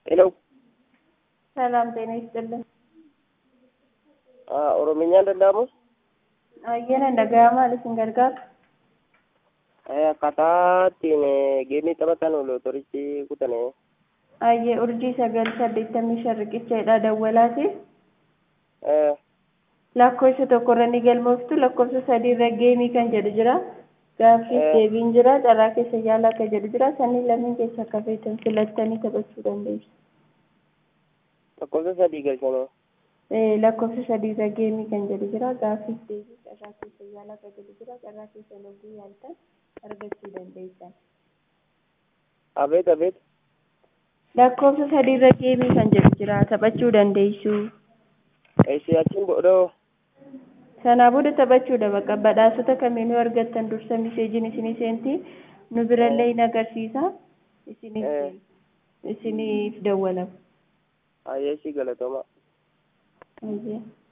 ሄሎ ሰላም ጤና ይስጥልን። Oromiyaan danda'amu Ayyana dhaga'amaa isin gargaara. akkaataa ittiin geemii taphatan lootorichi kutane Ayyee urjii sagal saddeettamii shan riqichaadha dawwalaati. Lakkoofsa tokkorra ni galmooftu lakkoofsa sadiirra geemii kan jedhu jira. Gaaffiif deebiin jira carraa keessa yaalaa kan jedhu jira. Sanniin lameen keessa akka feetan filattanii taphachuu dandeessu. lakkoofsa sadii galchanii lakkoofsa sadiirra geemii kan jedhu jira. Gaaffiif deebii carraa keessa yaalaa kan jedhu jira. Carraa keessa loggii yaaltan argachuu dandeessan. abeet abeet Lakkoofsa sadiirra geemii kan jedhu jira. Taphachuu dandeessu. eessi achiin boodoo Sanaa booda taphachuudha bakka badhaasota kamiinuu argattan dursa miseejiin isinii seenti nu birallee hin agarsiisa isiniif isiniif dawwalama. ayyeessi galatooma Ayyee.